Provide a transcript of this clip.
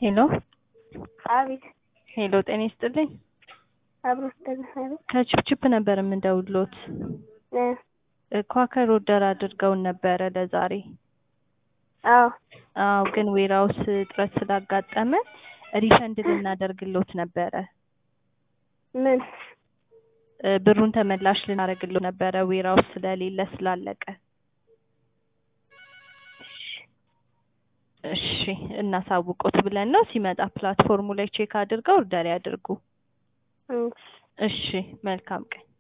ሄሎ አቤት ሄሎ፣ ጤና ይስጥልኝ። አብሮ ስተግሳለ ከችፕችፕ ነበር የምንደውሎት። ኳከር ኦርደር አድርገውን ነበረ ለዛሬ። አዎ አዎ፣ ግን ዌራውስ እጥረት ስላጋጠመ ሪፈንድ ልናደርግሎት ነበረ። ምን እ ብሩን ተመላሽ ልናደርግሎት ነበረ ዌራውስ ስለሌለ ስላለቀ። እሺ እናሳውቆት ብለን ነው። ሲመጣ ፕላትፎርሙ ላይ ቼክ አድርገው ኦርደር ያድርጉ። እሺ እሺ መልካም ቀን።